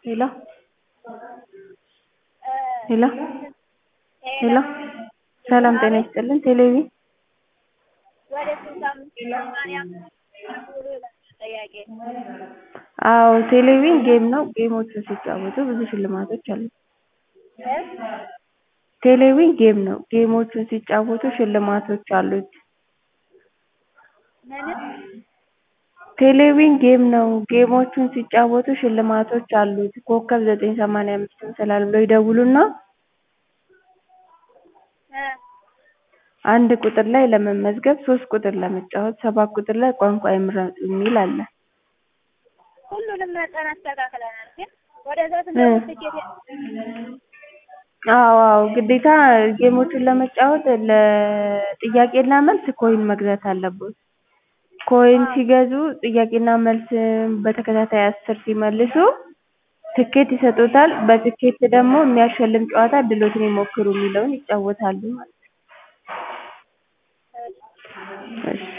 ሄሎ ሄሎ ሄሎ ሰላም ጤና ይስጥልን ቴሌቪዥን ወደ ስልሳ አምስት ሰማንያ ሙሉ ይላል ጥያቄ አዎ ቴሌቪዥን ጌም ነው ጌሞችን ሲጫወቱ ብዙ ሽልማቶች አሉት ቴሌቪዥን ጌም ነው ጌሞችን ሲጫወቱ ሽልማቶች አሉት ምንም ቴሌቪዥን ጌም ነው ጌሞችን ሲጫወቱ ሽልማቶች አሉት ኮከብ ዘጠኝ ሰማንያ አምስት መሰላል ብለው ይደውሉና እ አንድ ቁጥር ላይ ለመመዝገብ ሶስት ቁጥር ለመጫወት ሰባት ቁጥር ላይ ቋንቋ ይምረጡ የሚል አለ ሁሉንም መጠን አስተካክለናል ግን ወደዛ ስንደውል ትኬት አዎ አዎ ግዴታ ጌሞቹን ለመጫወት ለጥያቄና መልስ ኮይን መግዛት አለብዎት ኮይን ሲገዙ ጥያቄና መልስ በተከታታይ አስር ሲመልሱ ትኬት ይሰጥዎታል በትኬት ደግሞ የሚያሸልም ጨዋታ እድልዎትን ይሞክሩ የሚለውን ይጫወታሉ ማለት ነው እሺ